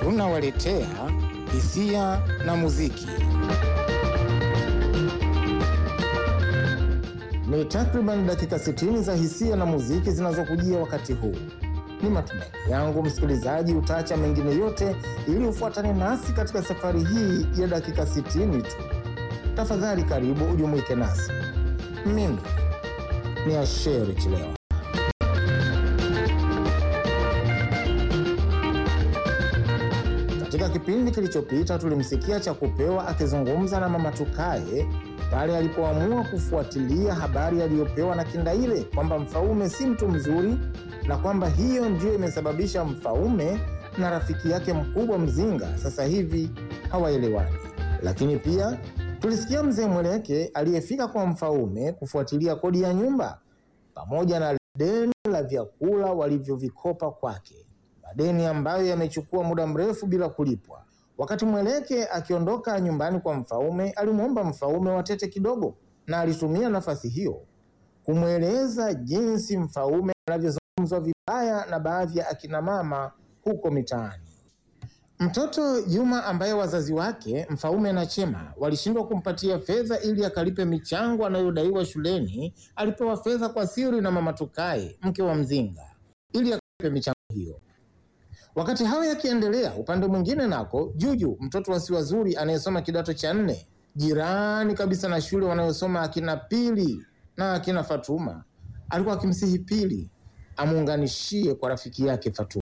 tunawaletea hisia na muziki. Ni takriban dakika 60 za hisia na muziki zinazokujia wakati huu. Ni matumaini yangu msikilizaji utaacha mengine yote ili ufuatane nasi katika safari hii ya dakika 60 tu. Tafadhali karibu ujumuike nasi. Mimi ni Asheri Chilewa. Katika kipindi kilichopita tulimsikia Chakupewa akizungumza na Mama Tukaye pale alipoamua kufuatilia habari aliyopewa na Kindaile kwamba Mfaume si mtu mzuri na kwamba hiyo ndiyo imesababisha Mfaume na rafiki yake mkubwa Mzinga sasa hivi hawaelewani. Lakini pia tulisikia Mzee Mweleke aliyefika kwa Mfaume kufuatilia kodi ya nyumba pamoja na deni la vyakula walivyovikopa kwake, madeni ambayo yamechukua muda mrefu bila kulipwa. Wakati Mweleke akiondoka nyumbani kwa Mfaume, alimwomba Mfaume watete kidogo, na alitumia nafasi hiyo kumweleza jinsi Mfaume anavyozungumzwa vibaya na baadhi ya akina mama huko mitaani. Mtoto Juma ambaye wazazi wake Mfaume na Chema walishindwa kumpatia fedha ili akalipe michango anayodaiwa shuleni, alipewa fedha kwa siri na Mama Tukaye, mke wa Mzinga, ili akalipe michango hiyo. Wakati hayo yakiendelea, upande mwingine nako Juju, mtoto wa Siwazuri anayesoma kidato cha nne, jirani kabisa na shule wanayosoma akina Pili na akina Fatuma, alikuwa akimsihi Pili amuunganishie kwa rafiki yake Fatuma.